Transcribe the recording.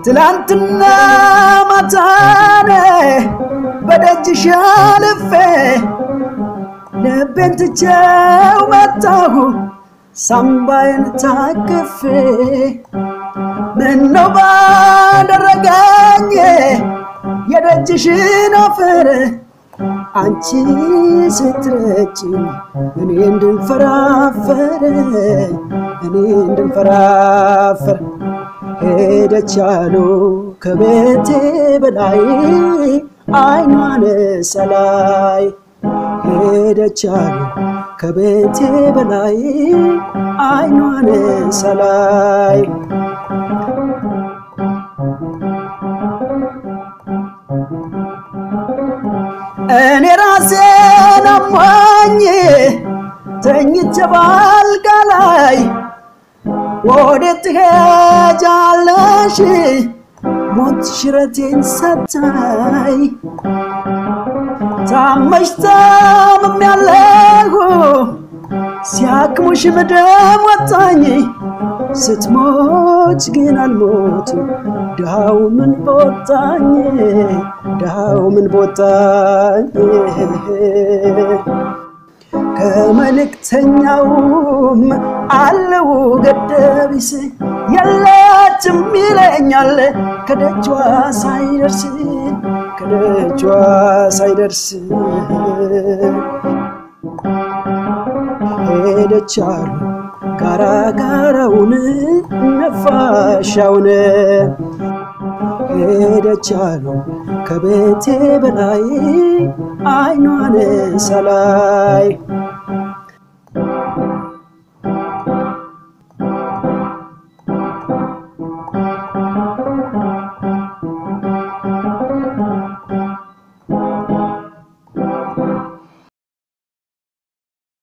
ትላንትና ማታነ በደጅሽ አልፌ ልቤን ትቼው መጣሁ ሳምባዬን ታቅፌ ምነው ባደረገኝ የደጅሽን አፈር አንቺ ስትረጭኝ እኔ እንድንፈራፈር እኔ እንድንፈራፈር ሄደች ያሉ ከቤቴ በላይ አይኗን ሰላይ ሄደች ያሉ ከቤቴ በላይ አይኗን ሰላይ እኔ ራሴን አሟኝ ተኝቼ ባልጋ ላይ ወዴት ትሄጃለሽ ሞት ሽረቴን ሰታይ ታመሽ ታምሜያለሁ ሲያክሙሽ ምድም ወጣኝ ስትሞች ግን አልሞትም ድሃው ምን ቦታኝ ድሃው ምን ቦታኝ ከመልእክተኛውም አለው ገደቢስ የለችም ይለኛል ከደጇ ሳይደርስ ከደጇ ሳይደርስ ሄደች አሉ ጋራ ጋራውን ነፋሻውን ሄደች አሉ ከቤቴ በላይ አይኗን ሰላይ